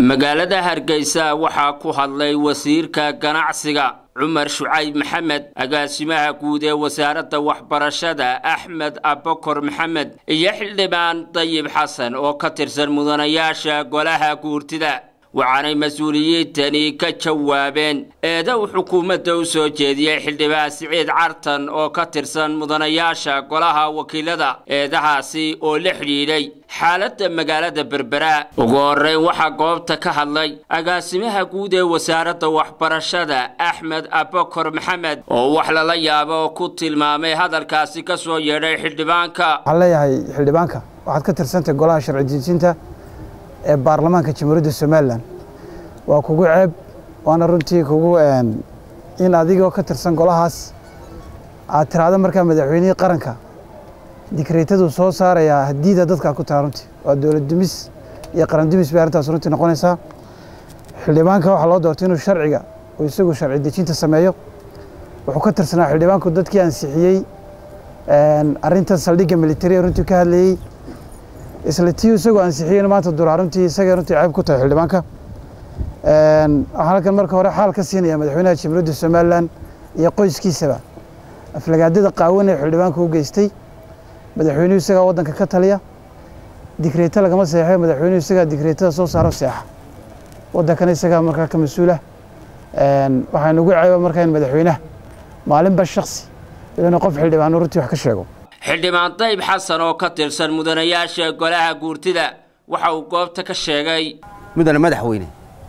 magaalada hargeysa waxaa ku hadlay wasiirka ganacsiga cumar shucayb maxamed agaasimaha guud ee wasaaradda waxbarashada axmed abakor maxamed iyo xildhibaan dayib xasan oo ka tirsan mudanayaasha golaha guurtida waxaanay mas-uuliyiintani ka jawaabeen eeda uu xukuumadda u soo jeediyey xildhibaan siciid cartan oo ka tirsan mudanayaasha golaha wakiilada eedahaasi oo la xidhiidhay xaaladda magaalada berbera ugu horreyn waxaa goobta ka hadlay agaasimaha guud ee wasaaradda waxbarashada axmed abakor maxamed oo wax lala yaabo oo ku tilmaamay hadalkaasi ka soo yeedhay xildhibaanka waxaan leeyahay xildhibaanka waxaad ka tirsantahay golaha sharci dejinta ee baarlamaanka jamhuuriyadda somalilan waa kugu ceeb waana runtii kugu in adigoo ka tirsan golahaas aad tiraahdo markaa madaxweynihii qaranka dikreetaduu soo saarayaa hadiida dadkaa ku taha runtii waa dowlad dumis iyo qaran dumis bay arrintaas runtii noqonaysaa xildhibaanka waxaa loo doortay inuu sharciga uu isagu sharci dejinta sameeyo wuxuu ka tirsanaa xildhibaanku dadkii ansixiyey arrintan saldhigga militariga runtii ka hadlayey isla tii isagoo ansixiyeyna maanta duraa runtii isagay runtii ceeb ku tahay xildhibaanka waxaan halkan marka hore xaal ka siinaya madaxweynaha jamhuuriyadda somalilan iyo qoyskiisaba aflagaadada qaawan ee xildhibaanka u geystay madaxweynuhu isagaa waddanka ka taliya dikreeto lagama seexo madaxweynuhu isagaa dikreetada soo saaro seexa waddankana isagaa markaa ka mas-uula waxaa nagu ceeba markaa in madaxweynaha maalinba shaksi inuu qof xildhibaano runtii wax ka sheego xildhibaan dayb xasan oo ka tirsan mudanayaasha golaha guurtida waxa uu goobta ka sheegay mudane madaxweyne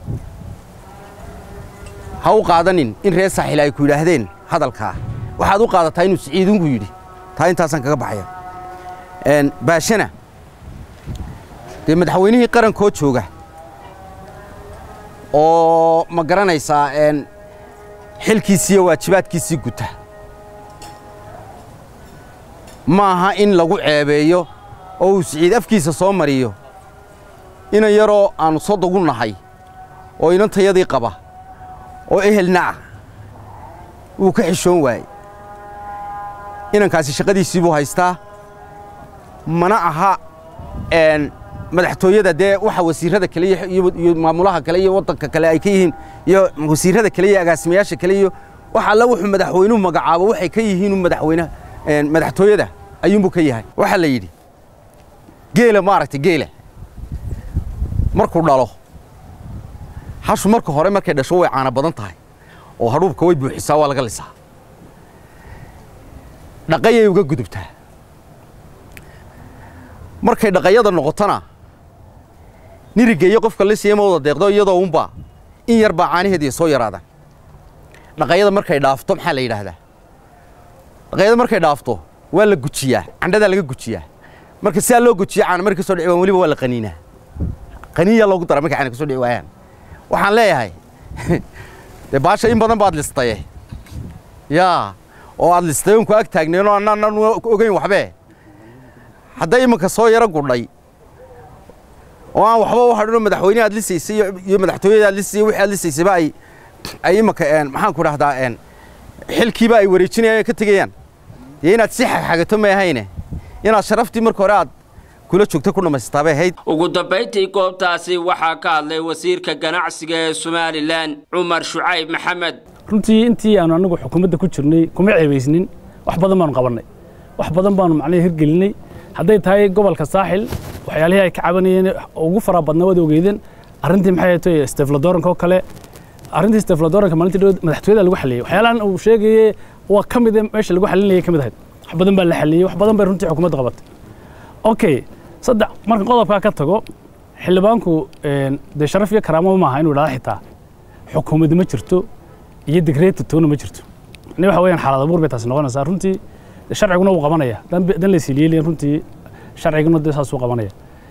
ha u qaadanin in reer saaxiil ay ku yidhaahdeen hadalkaa waxaad u qaadataa inuu siciidunku yidhi taa intaasaan kaga baxaya baashana dee madaxweynihii qarankoo jooga oo ma garanaysaa xilkiisiiyo waajibaadkiisii guta ma aha in lagu ceebeeyo oo uu siciid afkiisa soo mariyo inan yaroo aannu sodogu nahay oo inantayadii qaba oo ehelna ah wuu ka xishoon waayey inankaasi shaqadiisii buu haystaa mana aha madaxtooyada dee waxa wasiirrada kale iyo maamulaha kale iyo waddanka kale ay ka yihiin iyo wasiirrada kale iyo agaasimayaasha kale iyo wax alla wuxuu madaxweynuhu magacaabo waxay ka yihiinu madaxweynaha madaxtooyada ayuunbuu ka yahay waxaa la yidhi geela maaragtay geela markuu dhalo hashu marka hore markay dhasho way caana badan tahay oo hadhuubka way buuxisaa waa laga lisaa dhaqayay uga gudubtaa markay dhaqayada noqotona niriga iyo qofka lisaya ma wada deeqdo iyadoo unbaa in yar baa caanaheediiy soo yaraadaan dhaqayada markay dhaafto maxaa la yidhaahdaa dhaqayada markay dhaafto waa la gujiyaa candhadaa laga gujiyaa marka sidaa loo gujiya caana markay kasoo dhici waan weliba waa la qaniinaa qaniiyaa loogu dara markay caana kasoo dhici waayaan waxaan leeyahay dee baasha in badan baad listaye yaa oo aad listay oon ku ag taagneenoo annaan ogeyn waxbee hadday imanka soo yaro gudhay oo aan waxba u hadhinoo madaxweyne aad lisaysay iyo madaxtooyada aad lisay wixii aad lisaysayba ay ay imanka maxaan ku dhahdaa xilkiiba ay wareejinayaan ka tegayaan dee inaad si xagxagato ma ahayne inaad sharaftii marka hore aad kula joogta ku dhammaystaabay ahayd ugu dambayntii goobtaasi waxaa ka hadlay wasiirka ganacsiga ee somalilan cumar shucayb maxamed runtii intii aanu anagu xukuumadda ku jirnay kuma ceebaysnin wax badan baanu qabannay wax badan baanu macnaha hirgelinay hadday tahay gobolka saaxil waxyaalihii ay ka cabanayeen ugu fara badnaa waad ogeydeen arrintii maxay tahay stefladoranka oo kale arrintii stefladoranka maalintii dhow madaxtooyada lagu xaliyey waxyaalahan uu sheegayey waa ka mid meesha lagu xalinayay ka mid ahayd wax badan baa la xaliyey wax badan bay runtii xukuumadda qabatay okay saddex marka qodobkaa ka tago xildhibaanku dee sharaf iyo karaamo maaha inuu idhahdo xitaa xukuumadda ma jirto iyo digreeta toona ma jirto ni waxa weeyaan xaalad abuur bay taasi noqonaysaa runtii sharciguna wuu qabanaya dan la isiliyeelayan runtii sharciguna dee saasuu qabanaya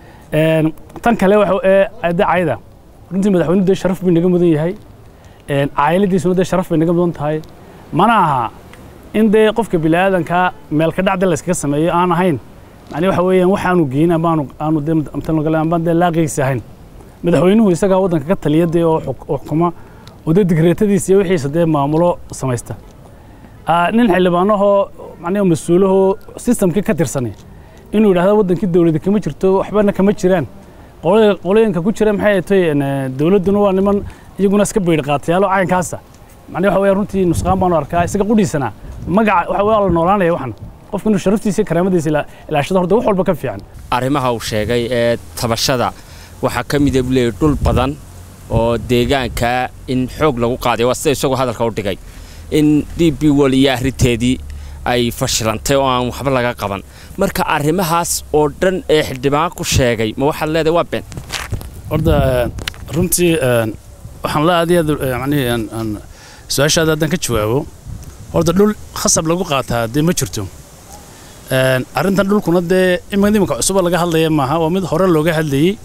tan kale de cayda runtii madaxweynuhu dee sharaf bay naga mudan yahay caayiladiisuna dee sharaf bay naga mudan tahay mana aha in dee qofka bini'aadankaa meelka dhacda la iskaga sameeyo aan ahayn yani waxa weeyaan waxaanu geyin amaanu aanu dee ambaan dee laaqigiisi ahayn madaxweynuhu isagaa waddanka ka taliya dee oo xukuma oo dee digreetadiisa iyo wixiisa dee maamulo samaysta nin xildhibaanahoo macnaha mas-uulahoo sistamkii ka tirsanay inuu yidhahdo waddankii dowladda kama jirto waxbana kama jiraan qolada- qolooyinka ku jira maxay tahay dowladduna waa niman iyaguna iska beydh qaatayaalo caynkaasa macnaha waxa weeye runtii nusqaan baanu arkaa isaga qudhiisana magaca waxa waa la noolaanaya waxan qofka inuu sharaftiisa iyo karaamadiisa ila- ilaashado horta wax walba ka fiican arrimaha uu sheegay ee tabashada waxaa ka mida buu leeyahy dhul badan oo deegaanka in xoog lagu qaaday waa sida isagoo hadalka u dhigay in d b wol iyo arrinteedii ay fashilantay oo aan waxba laga qaban marka arrimahaas oo dhan ee xildhibaan ku sheegay ma waxaad leedahay waa been horta runtii waxaan la aad iyo aad macnihi aan- aan su-aashaada haddaan ka jawaabo horta dhul khasab lagu qaataa dee ma jirto Een, arrintan dhulkuna dee iminka iminka cusuba laga hadlaya maaha waa mid hore looga hadlayey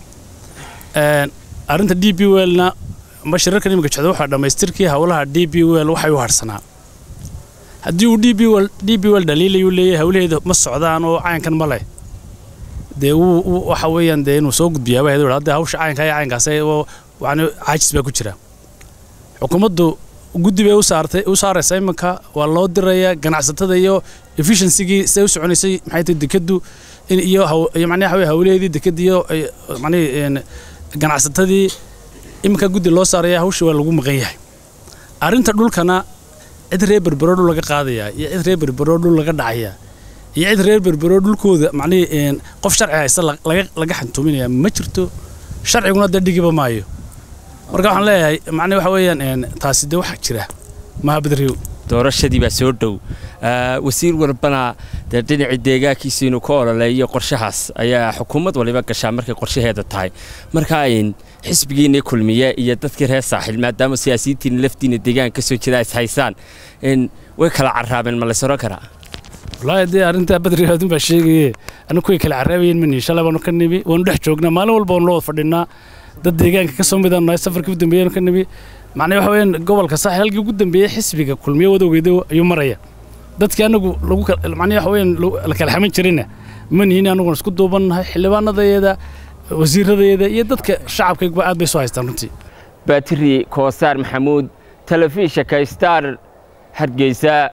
Een, arrinta d b welna amba shirarkan iminka jecda waxaa dhammaystirkii howlaha d b wel waxay u harsanaa haddii uu d b wel d b wel dhaliilayuu leeyahay howlaheeda ma socdaan oo caynkan ma leh dee wuu wuu- waxa weeyaan dee inuu soo gudbiyaaba haduu hadda hawsha caynka iyo caynkaas oo yani caajis baa ku jira xukuumaddu guddi bay u saartay u saaraysa iminka waa loo diraya ganacsatada iyo efficiency-gii siday u soconaysay maxay tahay dekadu in iyo haw- iyo macnaha waxa weeye hawlaheedii dekada iyo ay- macnihi een, ganacsatadii iminka guddi loo saaraya hawsha waa lagu maqan yahay arrinta dhulkana cid reer berbero dhul laga qaadayaa iyo cid reer berbero dhul laga dhacayaa iyo cid reer berbero dhulkooda macnihii een, qof sharci haysta la- laga laga xantuuminaya ma jirto sharciguna dee dhigiba maayo marka waxaan leeyahay macnihi waxa weeyaan een, taasi dee waxaa jira maha badriyow doorashadii baa soo dhow Ah, wasiir walbana dee dhinacii deegaankiisa inuu ka ololeeyo qorshahaas ayaa xukuumad waliba gashaa markay qorshaheeda tahay marka ayn xisbigiina kulmiye iyo dadkii reer saaxil maadaama siyaasiyiintiina laftiina deegaanka ka soo jeeda is haysaan in way kala carraabeen ma lays oran karaa wallaahi dee arrintaa badriyow adun baa sheegaye anigu kuway kala caraabayeen mani shalay baanu ka nimi waanu dhex joognaa maalin walba waanu la wada fadhinaa dad deegaanka ka soo midaan nahay safarkii u dambeeyanu ka nimi macnaha waxa weeyaan gobolka saaxil halkii ugu dambeeyey xisbiga kulmiye wadowgeeda ayuu maraya dadkii anagu lagu kala- macnaha waxa weeyaan lagu- la kala xaman jirina ma nihin anaguna isku duubannahay xildhibaanadayeeda wasiiradayeeda iyo dadka shacabkayguba aad bay soo haystaan runtii baatiri koosaar maxamuud telefishinka star hargeysa